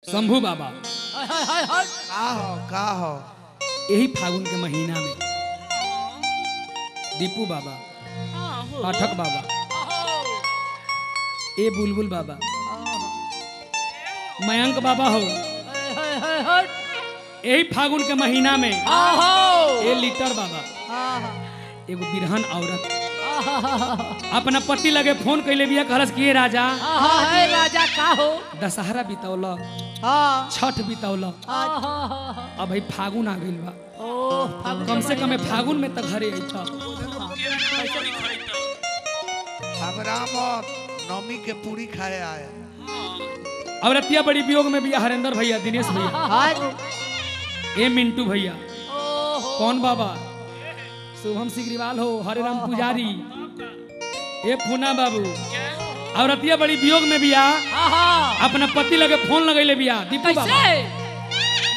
शंभू बाबा हाय हाय हाय हाय का हो का हो यही फागुन के महीना में दीपू बाबा पाठक बाबा ए बुलबुल बाबा मयंक बाबा हो हाय हाय हाय हाय यही फागुन के महीना में आहो ए लीटर बाबा आहा एगो बिरहन औरत आहा अपना पति लगे फोन कैले बिया कहलस किए राजा आहा है राजा का हो दशहरा बितौल हाँ छठ बितौल आहा अब भाई फागुन आ गइल बा ओ फागुन कम से कम फागुन में तक घरे अइता खबरामत नमी के पूरी खाए आए औरतिया बड़ी वियोग में बिया हरेंद्र भैया दिनेश भैया हाय ए मिंटू भैया ओहो कौन बाबा शुभम सिग्रीवाल हो हरे राम पुजारी ए पूना बाबू औरतिया बड़ी वियोग में बिया आहा अपना पति लगे फोन लगैले बिया दीपू बाबा कैसे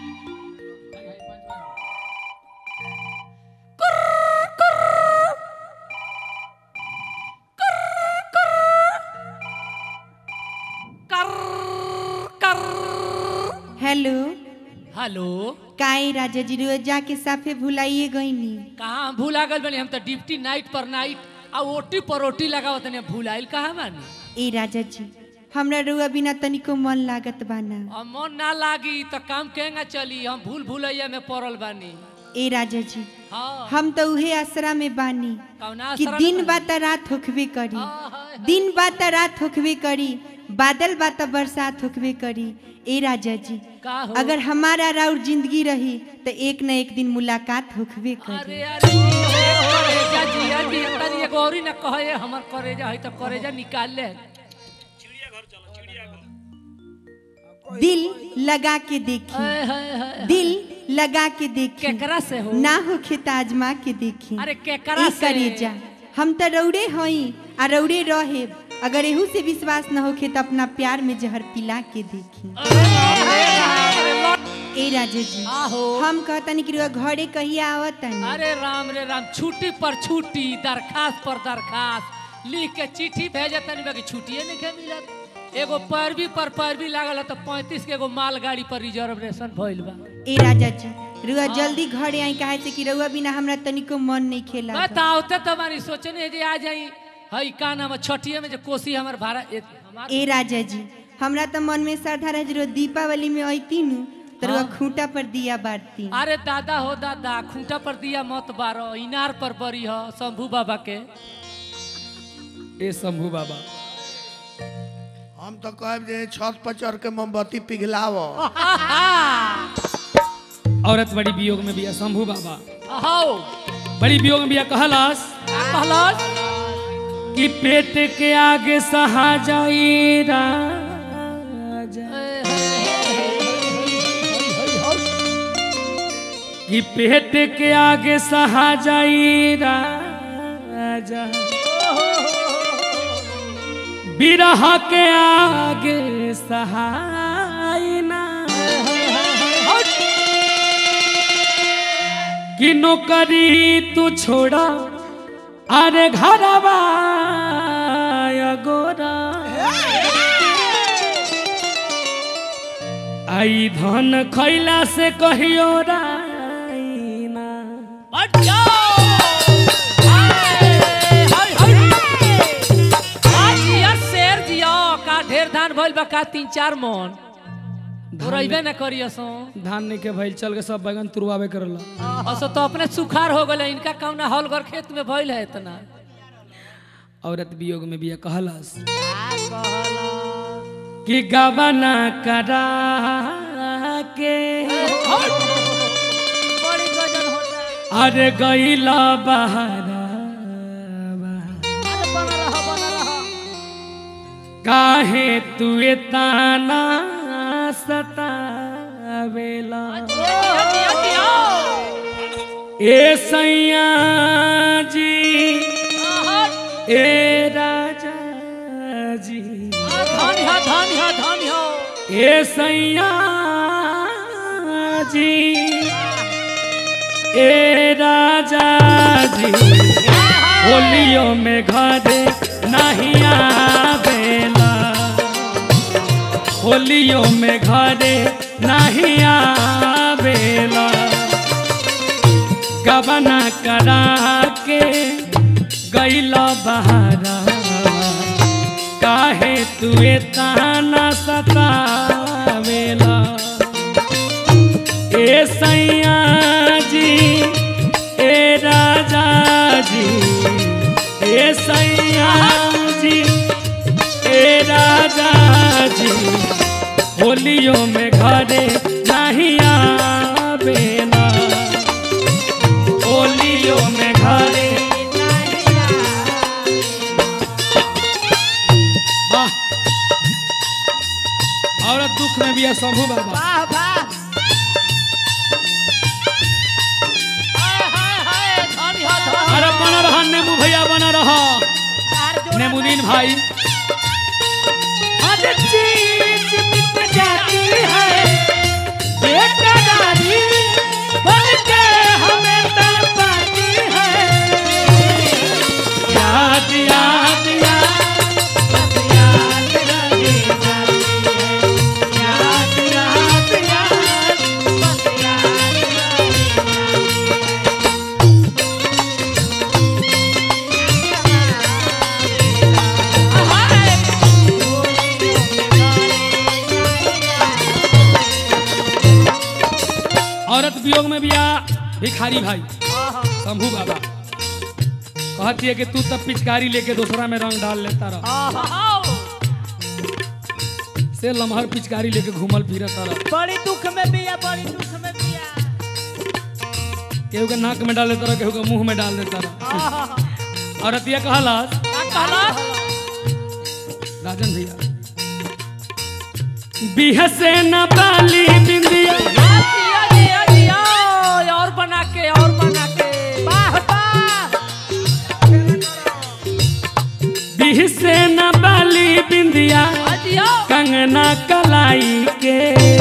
कर कर हेलो हेलो काई राजा जी रोज जाके साफे भुलाइए गईनी कहाँ हम भूला गल बनी हम तो ड्यूटी नाइट पर नाइट आ ओटी पर ओटी लगावत तनी भूलाइल कहाँ बानी ए राजा जी हमरा रुआ बिना तनिको मन लागत बाना अब मन ना लागी तो काम केंगा चली हम भूल भूलैया में पड़ल बानी ए राजा जी हाँ हम तो उहे आसरा में बानी कौना कि आसरा दिन में बात रात होखबे करी हाँ, हाँ, दिन बात रात होखबे करी बादल बात बरसात होखबे करी ए राजा जी का हो अगर हमारा राउर जिंदगी रही तो एक न एक दिन मुलाकात होखबे करी अरे अरे जी, हे करेजा जिया जी तनी एगो औरी न कहे हमर करेजा है तो करेजा निकाल ले दिल लगा के देखी हाय हाय हाय दिल लगा के देखी केकरा से हो ना होखे त आजमा के देखी अरे केकरा ई से करेजा हम त रौड़े हई आ रौड़े रहे अगर एहू से विश्वास न होखे त अपना प्यार में जहर पिला के देखी अरे अरे लौट- ए राजा जी आहो हम कहतनी कि रुआ घरे कहिया आवतनी अरे राम रे राम छुट्टी पर छुट्टी दरखास्त पर दरखास्त लिख के चिट्ठी भेजे तनी बाकी छुट्टिए नहीं के मिलत एगो पैरवी पर पैरवी लागल है तो पैंतीस के एगो मालगाड़ी पर रिजर्वेशन भइल बा ए राजा जी रुआ जल्दी घरे आई काहे से कि रउआ बिना हमरा तनिको मन नहीं खेला बताओते तुम्हारी सोचने जे आ जाई हई का नाम है, छठिए में जो कोसी हमर भाड़ा ए- हमार ए राजा जी हमरा त मन में श्रद्धा रह जो दीपावली में अइती नु त रुआ हाँ। खूंटा पर दिया बारती अरे दादा हो दादा खूंटा पर दिया मत बारो इनार पर बरी हो शंभू बाबा के ए शंभू बाबा हम तो कहब जे छत पर चढ़ के मोमबत्ती पिघलाव औरत बड़ी वियोग में बिया शंभू बाबा हो बड़ी वियोग में बिया कहलस कहलस कि पेट के आगे सहा जाई राजा कि पेट के आगे सहा जाई राजा बिरह के आगे सहाय ना कि नौकरी तू छोड़ा अरे घरवा गोरा आई धन खैला से कहियो राइना हट जाओ हाय, हाय, हाय। आ जिया, शेर जिया का ढेर धान भइल बा का तीन चार मन रहिबे न करियो सो धान नहीं के भइल चल के सब बैगन तुरवावे करला असो तो अपने सुखार हो गले इनका कौना हलगर खेत में भइल है इतना औरत वियोग में बिया कहलस कि गबना करा के बड़ी गजन होता अरे गईला बहरा अरे बना रहा बना रहा काहे तू ताना सतावेला दिया, दिया, दिया। ए सैया जी आहा, ए राजा जी आ, धन है धन है धन है ए सैया जी ए राजा जी होलियों में घरे नहीं आवेला होलियों में घरे नहीं आवेला गबना करा के गैला बहारा काहे तुए ताना सतावेला ए सैया जी ए राजा जी ए सैया जी ए राजा जी होलियों में घरे नहीं आवेला होलियों में घरे वाह औरत दुख में भी है शंभू बाबा वाह वाह हाय हाय हाय धनी हो धनी अरे बना रहा नेमू भैया बना रहा नेमुदीन भाई आज चीज मिट जाती है बेकरारी बन के हमें तड़पाती है याद याद याद बस याद रही जाती है याद याद याद बस याद रही औरत वियोग में भी आ भिखारी भाई शंभू बाबा कहती है कि तू तब पिचकारी लेके दूसरा में रंग डाल लेता रह से लमहर पिचकारी लेके घूमल फिरत रह बड़ी दुख में भी है बड़ी दुख में भी है केहू के नाक में डाल देता रह केहू के मुंह में डाल देता रह औरतिया कहला राजन भैया बिहसे न बाली बिंदिया और बना के और बना के वाह वाह बिहसे न बाली बिंदिया अजियो कंगना कलाई के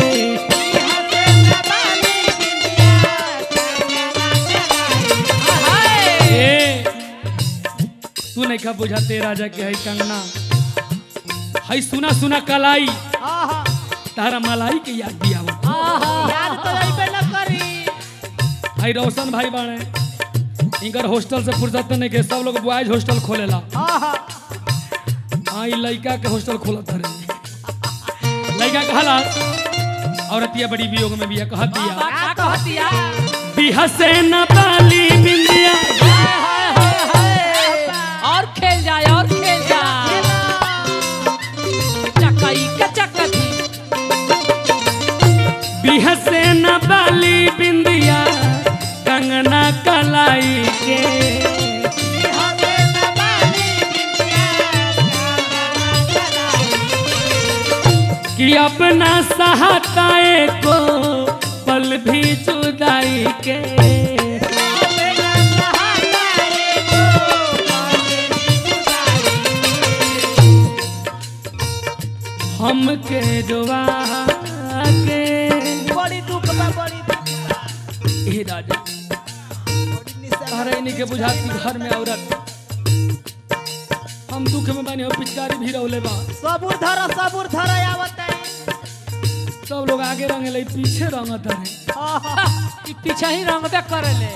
ए, तू नहीं खा बुझाते राजा के है कंगना है सुना सुना कलाई तारा मलाई के याद दिया याद तो अइबे न करी भाई रोशन भाई बाणे इनकर हॉस्टल से फुर्सत नहीं के सब लोग बॉयज हॉस्टल खोलेला हाँ ई लड़का के हॉस्टल खोलत हरे लड़का कहला औरतिया बड़ी वियोग में बिया कहत दिया का कहतिया बिहसे न बाली बिंदिया और खेल जाए और खेल जाए चकई के चकती बिहसे न बाली बिंदिया कंगना कलाई के कि अपना सहाताए को पल भी जुदाई के हमके दुआ के बड़ी दुख बा बड़ी दुख बा हे राजा तारा इन्हीं के बुझाती घर में औरत हम दुख में बने हो पिचकारी भी रौले बा सबूर धरो सबूर धरो आवत है सब लोग आगे रंगे ले पीछे रंगत रहे पीछे ही रंगबे करेले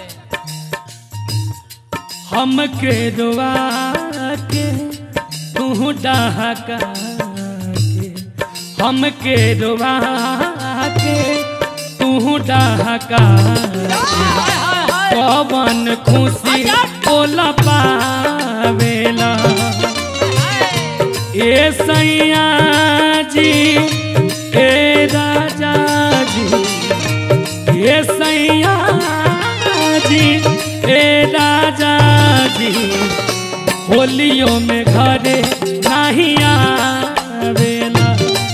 हमके दुआ के तू डहका के हमके दुआ के तू डहका पवन खुशी ओला पावेला ए सैया जी ए राजा जी ए सैया जी ए राजा जी होलियों में घरे नहीं आवेला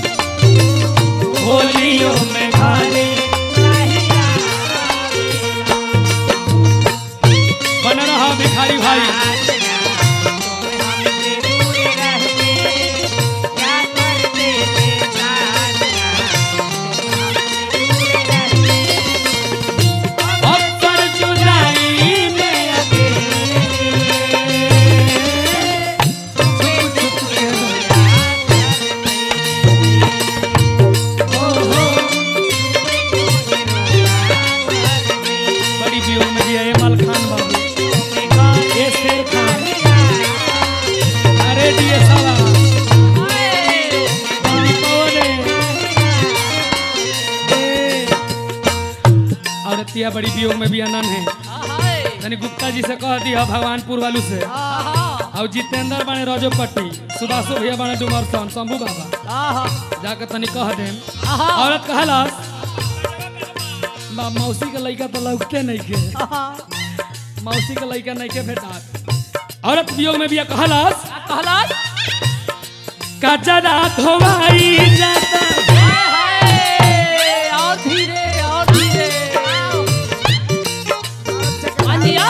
होलियों में घरे नहीं आवेला। बन रहा भिखारी भाई अक्सर जुदाई में अकेले औरतिया बड़ी वियोग में भी अनन है हाय तनी गुप्ता जी से कह दिया भगवानपुर वालू से आहा और जितेंद्र बाणे रजोपट्टी सुभाषो भैया बाणे डुमरसन शंभू बाबा आहा जाके तनी कह देम आहा औरत कहलस बा मौसी के लइका तो लौकते नहीं के आहा मौसी के लइका नहीं के भेटा औरत वियोग में भी कहलस का कहलस कचरा धोवाई जाता हाय हाय और धीरे और धीरे अंजिया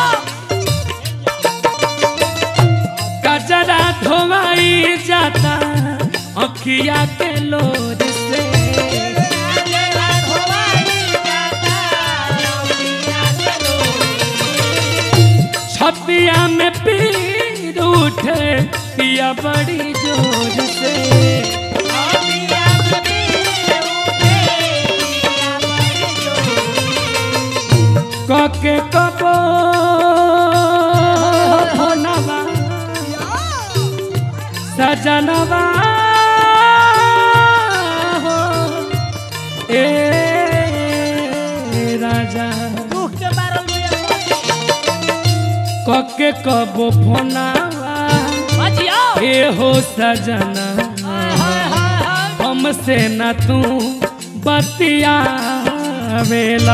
कचरा धोवाई जाता अखिया के लोर से छतिया में पीर उठे पिया बड़ी जोर से कके कबो भोनवा सजनवा हो ए राजा कके कबो भोनवा बजिया ए हो सजना हाय हाय हाय हमसे न तू बतिया वेला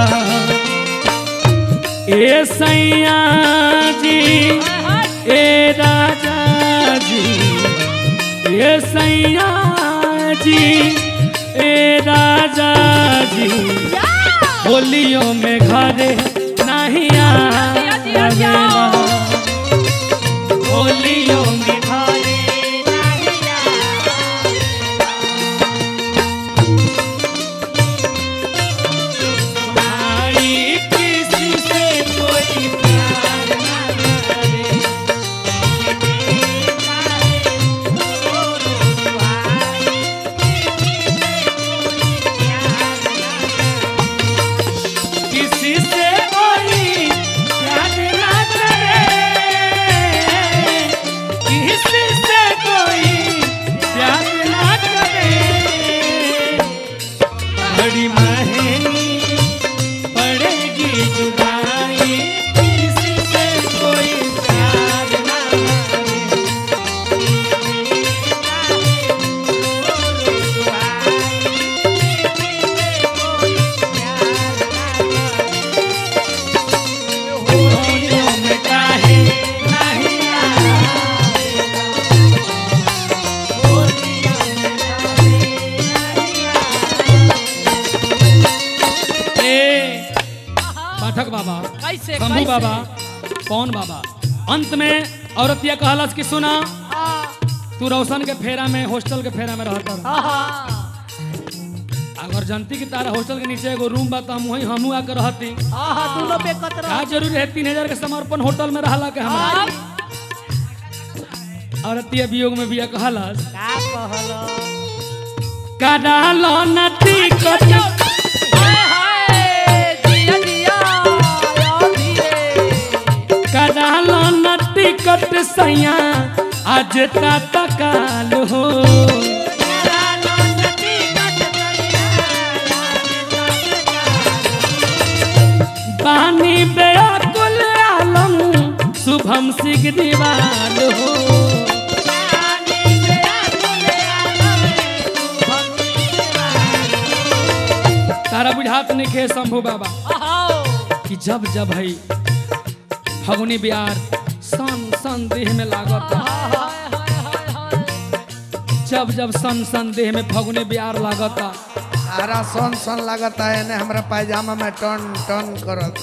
ए सैया जी ए राजा जी ए सैया जी ए राजा जी होलियों में घरे नहीं आवेला होलियों में घरे भाई किसी से कोई प्यार न करे किसी से कोई प्यार न करे किसी से कोई प्यार न करे बड़ी महंगी पड़ेगी जुदाई किसी से कोई प्यार ना करे होलियों में काहे नहीं आए। ए पाठक बाबा कैसे शंभू कैसे? बाबा पवन बाबा अंत में औरत यह कहलस कि सुना हाँ, तू रोशन के फेरा में हॉस्टल के फेरा में रहता रह। हाँ, अगर जनती की तारा हॉस्टल के नीचे एगो रूम बा तो हम वही हमू आकर रहती हाँ, हाँ, दोनों पे कतरा का जरूरी है तीन हजार के समर्पण होटल में रहला के हमारा औरत ये वियोग में भी यह कहलस का कहलो कडालो नती कट हाय हाय जिया जिया और धीरे कडालो नती कट सैया आज ता तकाल हो पानी बेअकुल आलम शुभम सिंह दीवाल हो तारा बुझात नहीं खे शंभू बाबा आओ कि जब जब है फगुनी बिहार सन सन देह में लागत हाय हाय हाय हाय जब जब सन सन देह में फगुनी बिहार लागत सारा सन सन लगता है ने हमरा पायजामा में टन टन करत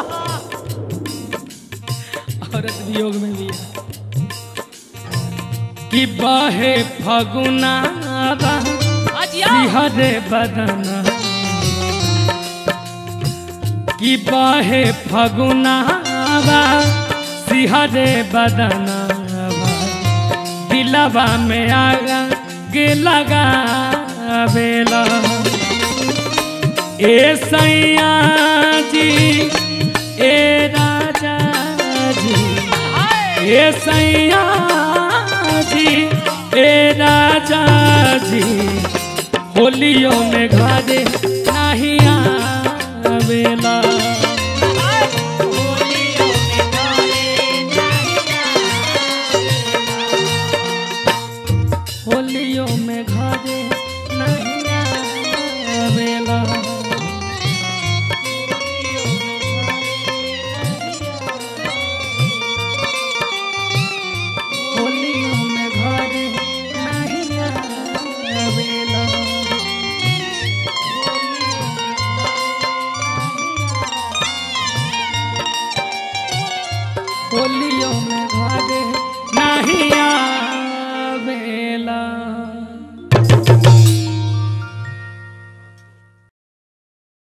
औरत वियोग में भी है कि बहे फगुना अजिया हरे बदन कि बहे फगुना सिहरे बदन दिलवा में आगा के लगा बेला ए सैया जी ए राजा जी ए सैया जी ए राजा जी होलियों में घरे नहीं आवेला